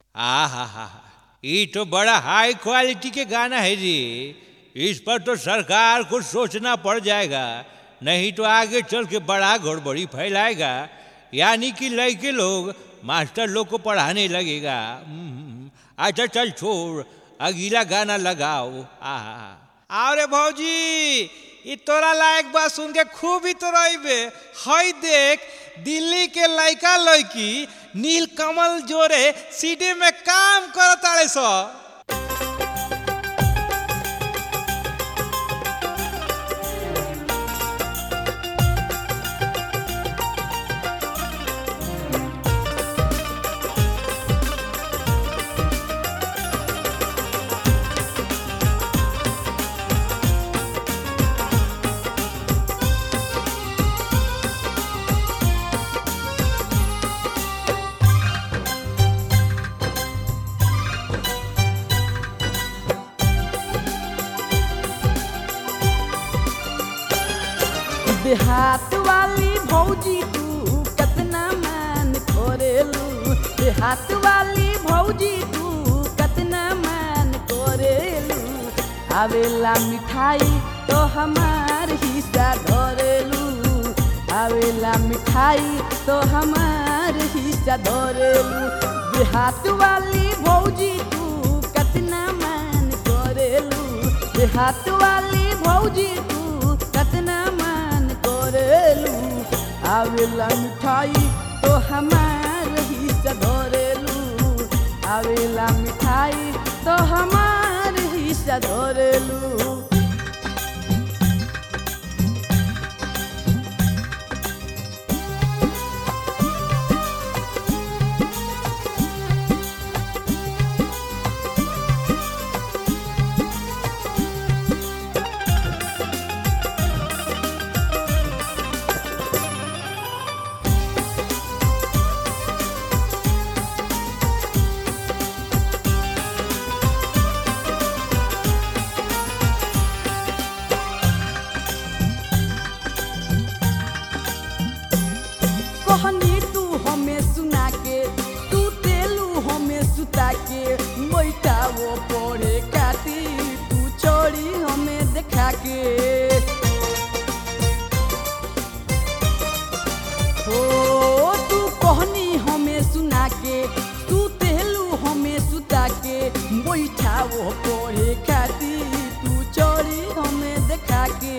आ हा हा ये तो बड़ा हाई क्वालिटी के गाना है जी इस पर तो सरकार को सोचना पड़ जाएगा नहीं तो आगे चल के बड़ा गड़बड़ी फैलाएगा यानी कि लड़के लोग मास्टर लोग को पढ़ाने लगेगा हम्म, अच्छा चल छोड़ अगला गाना लगाओ आ अरे भौजी ई तोरा लायक बात सुन के खूब ही तो रहीबे हई देख दिल्ली के लड़का लड़की नीलकमल जोरे सीडी में काम करताड़े सो देहात वाली भौजी तू कतना मान करेलू देहात वाली भौजी तू कतना मान करेलू आवेला मिठाई तो हमार हिस्सा धरेलू आवेला मिठाई तो हमार हिस्सा धरेलू देहात वाली भौजी तू कतना मान करेलू देहात वाली भौजी तू कतना मान करेलू आवेला मिठाई तो हमार हिस्सा धरेलू आवेला मिठाई तो हमार हिस्सा धरेलू कहनी तू हमें सुना के तू तेलू हमें सुता के बैठा वो पड़े काटी तू चोरी हमें देखा के हो तू कहनी हमें सुना के तू तेलू हमें सुता के बैठा वो पड़े काटी तू चोरी हमें देखा के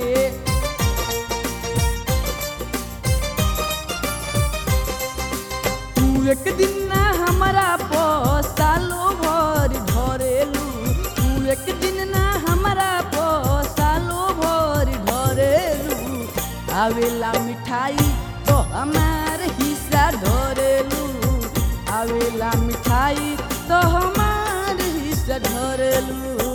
तू एक दिन ना हमारा सालो भर धरेलू तू एक दिन ना हमारा सालो भर धरेलू आवेला मिठाई तो हमार हिस्सा धरेलू आवेला मिठाई तो हमार हिस्सा धरेलू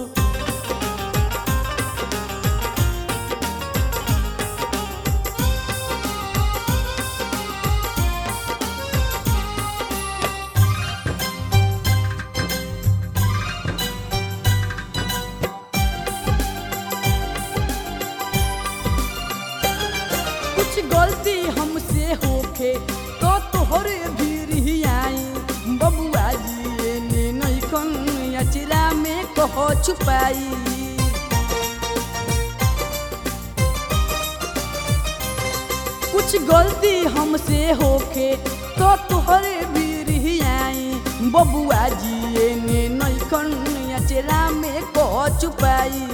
कुछ गलती हमसे होखे तो तोहरे भी आई बबुआ जी ने नैखन अचरा में कह छुपाई कुछ गलती हमसे होखे तो तोहरे भी आई बबुआ जी ने नैखन अचरा में कह छुपाई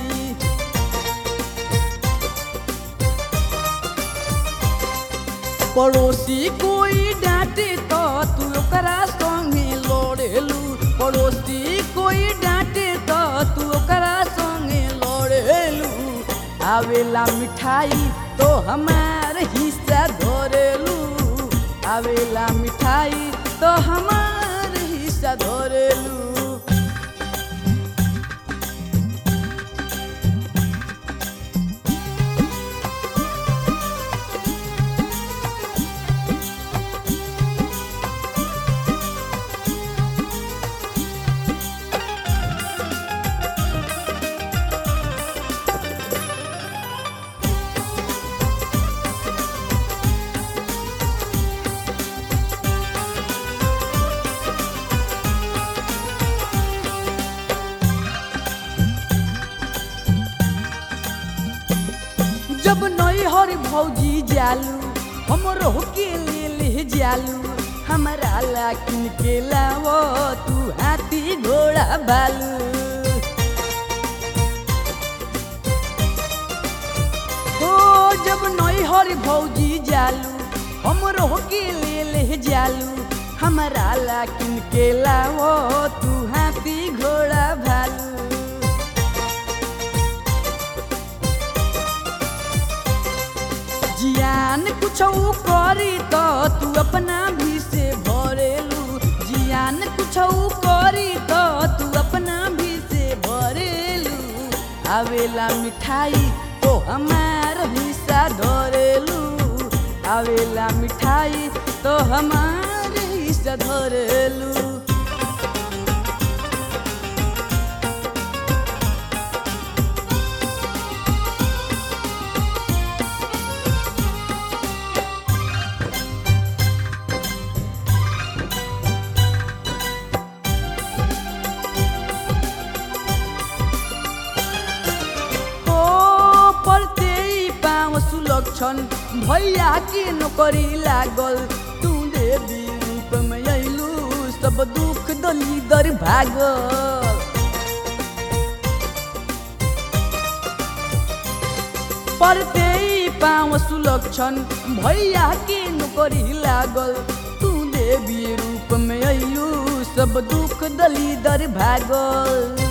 पड़ोसी कोई डांटे तो तू ओकरा संगे लड़ेलू पड़ोसी कोई डांटे तो तू ओकरा संगे लड़ेलू आवेला मिठाई तो हमार हिस्सा धरेलू आवेला मिठाई तो हमार हिस्सा धरेलू भौजी जालू हमरो के ले ले जालू हमारा ला किन के लावो तू हाथी घोड़ा बालू ओ जब नई हर भौजी जालू हमरो के ले ले जालू हमारा ला किन के लावो तू हाथी घोड़ा भालू जियान कुछ करी तो तू अपना भी से भरेलू जियान कुछ करी तो तू अपना भी से भरेलू आवेला मिठाई तो हमार हिस्सा धरेलू आवेला मिठाई तो हमार हिस्सा धरेलू ओ पलते पाँव सुलक्षण भैया के नौकरी लागल तू देवी रूप में अइलू सब दुख दली दर भागल पढ़ते पाँव सुलक्षण भैया के नौकरी लागल तू देवी रूप में अइलू सब दुख दली दर भागल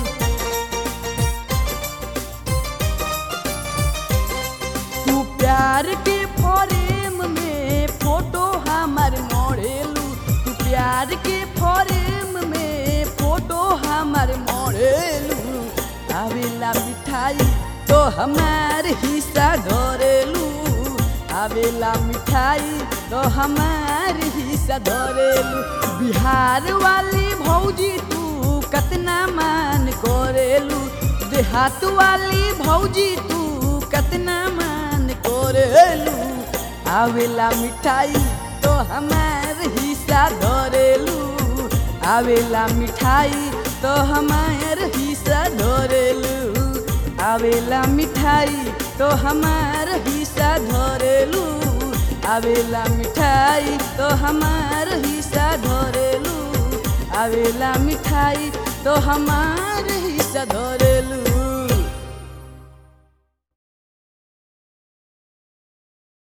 तू प्यार के फरेम में फोटो हमार मोड़ेलू तू प्यार के फरेम में फोटो हमार मोड़ेलू आवेला मिठाई तो हमार हिस्सा धरेलू आवेला मिठाई तो हमार हिस्सा धरेलू बिहार वाली भौजी तू कतना मान करेलू देहात वाली भौजी तू कतना मान करेलू आवेला मिठाई तो हमार हिस्सा धरेलू आवेला मिठाई तो हमार हिस्सा धरेलू आवेला मिठाई तो हमार हिस्सा धरेलू आवेला मिठाई तो हमार हिस्सा धरेलू आवेला मिठाई तो हमार हिस्सा धरेलू